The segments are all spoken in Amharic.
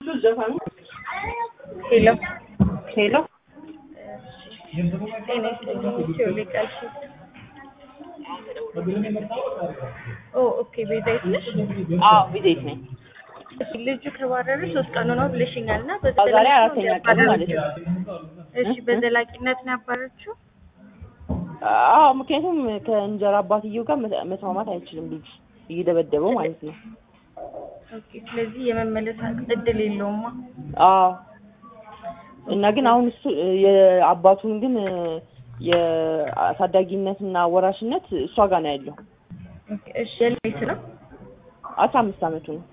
ሄሎ ሄሎ ጤና ይስጥልኝ። ሲኦል ቃልሽ ኦ ኦኬ ቤዛዊት ነሽ? አዎ ቪዜት ነኝ። እሺ ልጁ ከባረረ ሶስት ቀኑ ነው ብለሽኛል እና አዎ፣ ዛሬ አራተኛ ቀኑ ማለት ነው። እሺ በዘላቂነት ነው ያባረችው? አዎ ምክንያቱም ከእንጀራ አባትየው ጋር መ- መስማማት አይችልም ልጁ እየደበደበው ማለት ነው። ኦኬ ስለዚህ የመመለስ እድል የለውማ። አዎ እና ግን አሁን እሱ የአባቱን ግን የአሳዳጊነትና ወራሽነት እሷ ጋር ነው ያለው። ኦኬ እሺ የልጅ ነው አስራ አምስት አመቱ ነው።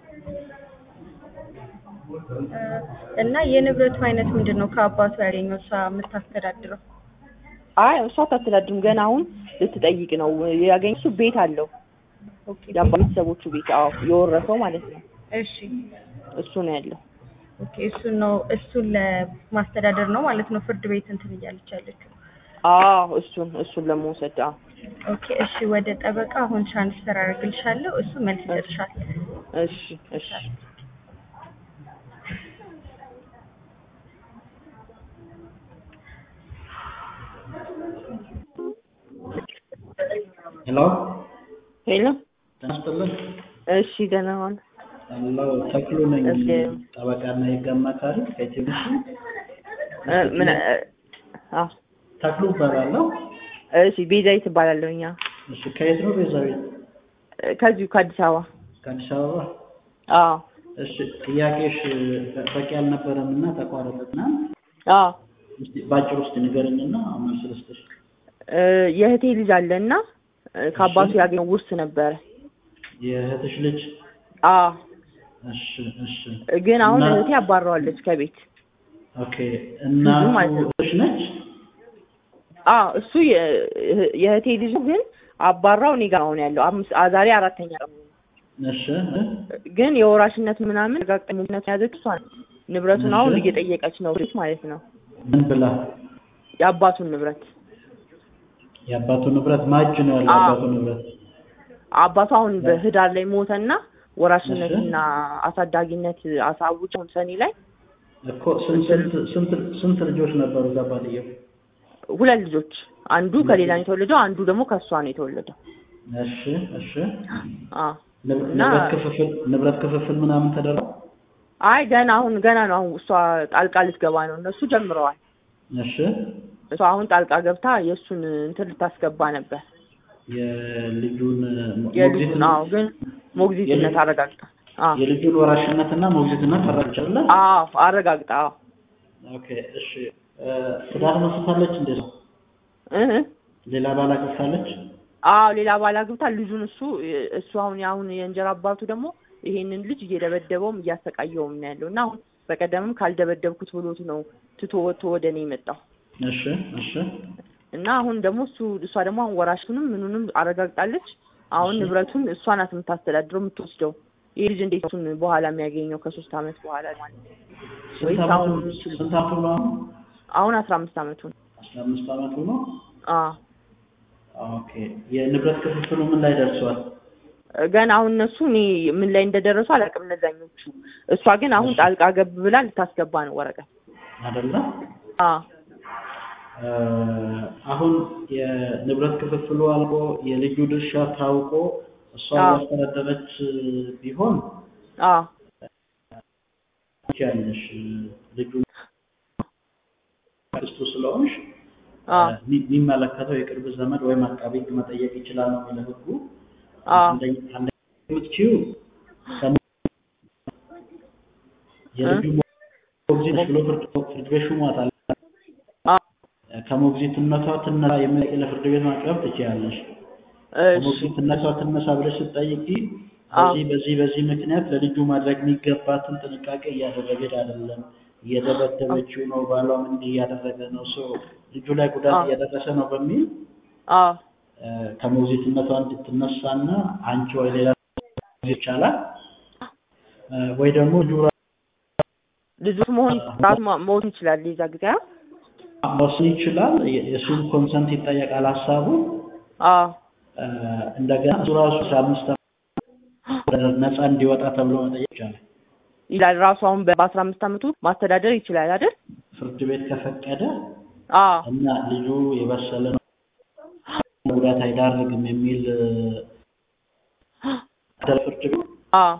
እ፣ እና የንብረቱ አይነት ምንድን ነው? ከአባቱ ያገኘው እሷ የምታስተዳድረው? አይ እሷ አታስተዳድርም። ገና አሁን ልትጠይቅ ነው። ያገኘ እሱ ቤት አለው ኦኬ የአባ ቤተሰቦቹ ቤት አዎ የወረሰው ማለት ነው። እሺ እሱ ነው ያለው። ኦኬ እሱን ነው እሱን ለማስተዳደር ነው ማለት ነው ፍርድ ቤት እንትን እያለች ያለችው። አዎ እሱን እሱን ለመውሰድ አዎ ኦኬ እሺ ወደ ጠበቃ አሁን ትራንስፈር አደርግልሻለሁ። እሱ መልስ ይሰጥሻል። እሺ እሺ ሄሎ ሄሎ ጤና ይስጥልን። እሺ ደህና ዋል። ሄሎ ተክሉ ነኝ፣ እሺ። ጠበቃና የህግ አማካሪ ከኢትዮሽ እ፣ ምን እ፣ አዎ ተክሉ እባላለሁ። እሺ ቤዛዊት እባላለሁ። እኛ እሺ ከየት ነው ቤዛዊት? እ፣ ከዚሁ ከአዲስ አበባ ከአዲስ አበባ። አዎ እሺ ጥያቄሽ በቂ አልነበረም እና ተቋረጠና አዎ እስቲ ባጭር ውስጥ ንገረኝና መልስ ልስጥሽ። እ፣ የእህቴ ልጅ አለ እና እ፣ ከአባቱ ያገኘው ውርስ ነበረ። የእህትሽ ልጅ? አዎ እሺ እሺ። ግን አሁን እና- እህቴ አባረዋለች ከቤት። ኦኬ እናቱ ማለት ነው። እህትሽ ነች? አዎ እሱ የ- እህ- የእህቴ ልጅ ነው፣ ግን አባራው እኔ ጋር አሁን ያለው አምስት አ- ዛሬ አራተኛ ቀኑ ነው። እሺ ግን የወራሽነት ምናምን ጋጠኝነት የያዘች እሷ ነች። ንብረቱን አሁን እሺ። እየጠየቀች ነው ልጅ ማለት ነው ምን ብላ? የአባቱን ንብረት የአባቱ ንብረት ማጅ ነው ያለው አዎ። አባቱ ንብረት አባቱ አሁን በህዳር ላይ ሞተና ወራሽነትና አሳዳጊነት አሳውጨውን ሰኔ ላይ እኮ ስንት ስንት ስንት ስንት ልጆች ነበሩ እዛ ባልየው? ሁለት ልጆች አንዱ ከሌላ ነው የተወለደው፣ አንዱ ደግሞ ከእሷ ነው የተወለደው። እሺ እሺ። አዎ ንብ- እና- ንብረት ክፍፍል ንብረት ክፍፍል ምናምን ተደረገ? አይ ገና አሁን ገና ነው። አሁን እሷ ጣልቃ ልትገባ ነው። እነሱ ጀምረዋል። እሺ። እሷ አሁን ጣልቃ ገብታ የእሱን እንትን ልታስገባ ነበር። የልጁን የልጁን አዎ፣ ግን ሞግዚትነት የልጁ- አረጋግጣ አዎ የልጁን ወራሽነትና ሞግዚትነት ተረጋግጫለ? አዎ አረጋግጣ አዎ ኦኬ እሺ። እ፣ ትዳር መስርታለች እንዴ? ነው እህ ሌላ ባል አግብታለች? አዎ ሌላ ባል አግብታ ልጁን እሱ እሱ አሁን አሁን የእንጀራ አባቱ ደግሞ ይሄንን ልጅ እየደበደበውም እያሰቃየውም ነው ያለው እና አሁን በቀደምም ካልደበደብኩት ብሎት ነው ትቶ ወጥቶ ወደ እኔ የመጣው እሺ እሺ እና አሁን ደግሞ እሱ እሷ ደግሞ አሁን ወራሹንም ምኑንም አረጋግጣለች። አሁን እሺ። ንብረቱን እሷ ናት የምታስተዳድረው የምትወስደው። ይህ ልጅ እንዴት እሱን በኋላ የሚያገኘው ከሶስት አመት በኋላ ማለት ነው። ስንት ወይስ አመቱ አሁን ስንት አመቱ ነው? አሁን? አሁን አስራ አምስት አመቱ ነው። አስራ አምስት አመቱ ነው። አዎ ኦኬ የንብረት ክፍፍሉ ምን ላይ ደርሷል? ገና አሁን እነሱ እኔ ምን ላይ እንደደረሱ አላውቅም እነዛኞቹ። እሷ ግን አሁን እሺ። ጣልቃ ገብ ብላ ልታስገባ ነው ወረቀት። አይደለ? አዎ እ፣ አሁን የንብረት ክፍፍሉ አልቆ የልጁ ድርሻ ታውቆ እሷ አዎ። ያስተዳደረች ቢሆን አዎ ያለሽ ልጁ ክስቱ ስለሆንሽ አዎ ሚ- የሚመለከተው የቅርብ ዘመድ ወይም አቃቤ ሕግ መጠየቅ ይችላል ነው የሚለው ሕጉ። አዎ አንደኛ አንደኛ የምትችይው ከሞ- የልጁ ሞግዚት ነሽ ብሎ ፍርድ ፍርድ ቤት ሹሟታል። አዎ ከሞግዚትነቷ ትነሳ የሚል ለፍርድ ቤት ማቅረብ ትችያለሽ። እሺ ከሞግዚትነቷ ትነሳ ብለሽ ስትጠይቂ አዎ በዚህ በዚህ በዚህ ምክንያት ለልጁ ማድረግ የሚገባትን ጥንቃቄ እያደረገች አይደለም፣ እየደበደበችው ነው፣ ባሏም እንዲህ እያደረገ ነው፣ ሰው ልጁ ላይ ጉዳት አዎ። እያደረሰ ነው በሚል አዎ እ፣ ከሞግዚትነቷ እንድትነሳና አንቺ ወይ ሌላ ይቻላል እ፣ ወይ ደግሞ ልጁ ልጁ መሆን ራሱ ማ- መሆን ይችላል የዛ ጊዜ አ? መወሰን ይችላል። የ- የእሱን ኮንሰንት ይጠየቃል ሀሳቡ አዎ እ፣ እንደገና እሱ ራሱ አስራ አምስት ዓመት ነፃ እንዲወጣ ተብሎ መጠየቅ ይቻላል። ይላል ራሱ አሁን በአስራ አምስት አመቱ ማስተዳደር ይችላል አይደል? ፍርድ ቤት ከፈቀደ አዎ እና ልጁ የበሰለ ነው ጉዳት አይዳርግም የሚል ፍርድ ቤት አዎ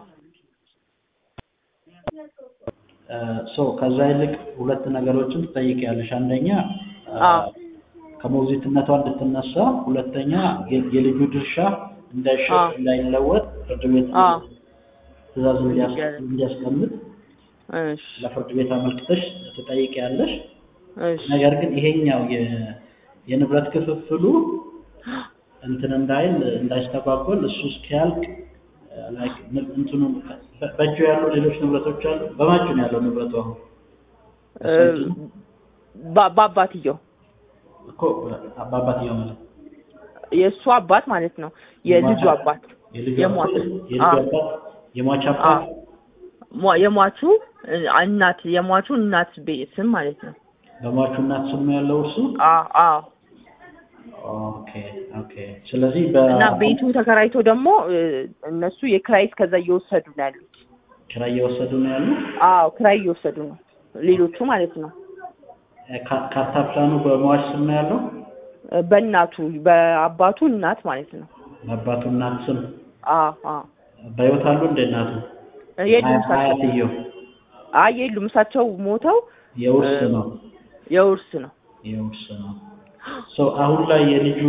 ሶ ከዛ ይልቅ ሁለት ነገሮችን ትጠይቂያለሽ። አንደኛ አዎ ከሞግዚትነቷ እንድትነሳ፣ ሁለተኛ የ- የልጁ ድርሻ እንዳይሸጥ አዎ እንዳይለወጥ ፍርድ ቤት አዎ ትዕዛዝ እንዲያስ- ይገርም። እንዲያስቀምጥ እሺ ለፍርድ ቤት አመልክተሽ ትጠይቂያለሽ። እሺ ነገር ግን ይሄኛው የ- የንብረት ክፍፍሉ እንትን እንዳይል እንዳይስተጓጎል እሱ እስኪያልቅ ላይክ ን- እንትኑ በ- በእጁ ያሉ ሌሎች ንብረቶች አሉ። በማን እጁ ነው ያለው ንብረቱ አሁን? እ፣ በ- በአባትየው እኮ በአባትየው ማለት የእሱ አባት ማለት ነው የልጁ የሟች- አባት የልጁ የሟች አባት የልጁ አዎ አባት የሟች አዎ አባት ሟ- የሟቹ እ፣ እናት የሟቹ እናት ቤት ስም ማለት ነው። በሟቹ እናት ስም ነው ያለው እርሱ። አዎ አዎ ኦኬ ኦኬ። ስለዚህ እና በ ቤቱ ተከራይቶ ደግሞ እ፣ እነሱ የክራይ እስከዛ እየወሰዱ ነው ያሉት። ኪራይ እየወሰዱ ነው ያሉት። አዎ ክራይ እየወሰዱ ነው ሌሎቹ ማለት ነው። ካ- ካርታ ፕላኑ በሟች ስም ነው ያለው። እ፣ በእናቱ በአባቱ እናት ማለት ነው። በአባቱ እናት ስም አዎ አዎ በሕይወት አሉ እንደ እናቱ የሉም አያ- እሳቸው አያትየው አይ የሉም እሳቸው ሞተው የውርስ እ፣ ነው የውርስ ነው። የውርስ ነው። ሶ አሁን ላይ የልጁ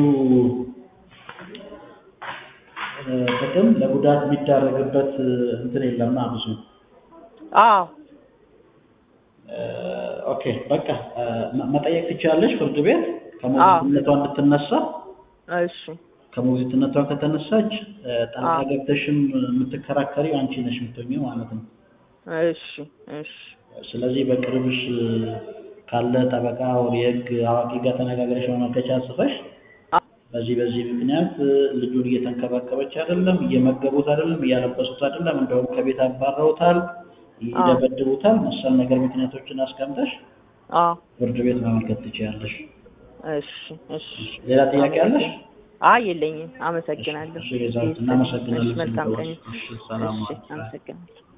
እ፣ ጥቅም ለጉዳት የሚዳረግበት እ፣ እንትን የለማ ብዙ አዎ እ፣ ኦኬ በቃ እ፣ መ- መጠየቅ ትችላለሽ ፍርድ ቤት ከሞግዚትነቷ እንድትነሳ እሺ ከሞግዚትነቷ ከተነሳች እ፣ ጣልቃ አዎ ገብተሽም የምትከራከሪው አንቺ ነሽ የምትሆኚው ማለት ነው። እሺ እሺ ስለዚህ በቅርብሽ እ፣ ካለ ጠበቃ ወር የህግ አዋቂ ጋር ተነጋግረሽ ማመልከቻ ጽፈሽ አ- በዚህ በዚህ ምክንያት እ፣ ልጁን እየተንከባከበች አይደለም፣ እየመገቡት አይደለም፣ እያለበሱት አይደለም፣ እንደውም ከቤት አባረውታል፣ አዎ ይደበድቡታል፣ መሰል ነገር ምክንያቶችን አስቀምጠሽ አዎ ፍርድ ቤት ማመልከት ትችያለሽ። እሺ እሺ ሌላ ጥያቄ አለሽ? አመሰግናለሁ። አይ የለኝም። አመሰግናለሁ። እሺ ቤዛዊት እሺ እናመሰግናለን መልካም ቀን። ስለደወልሽ። እሺ ሰላም እሺ ዋል። አመሰግናለሁ።